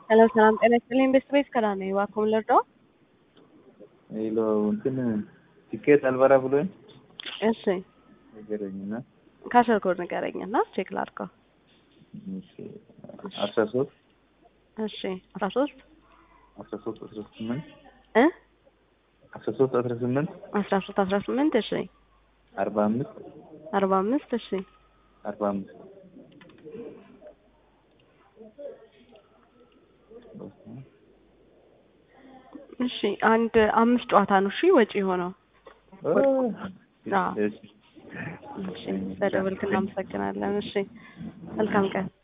ሄሎ ሰላም ጤና ይስጥልኝ። ቤስት ቤት ከላ ነኝ። እባክዎን ልርዳዎ? ሄሎ እንትን ቲኬት አልበራ ብሎኝ እሺ ነገረኝና ካሸር ኮድ ንገረኝና ቼክ ላድርገው። እሺ አስራ ሶስት እሺ አስራ ሶስት አስራ ሶስት አስራ ስምንት እ አስራ ሶስት አስራ ስምንት አስራ ሶስት አስራ ስምንት እሺ አርባ አምስት አርባ አምስት እሺ አርባ አምስት እሺ አንድ አምስት ጨዋታ ነው እሺ ወጪ የሆነው አዎ። እሺ እሺ በደወልክ እናመሰግናለን። እሺ መልካም ቀን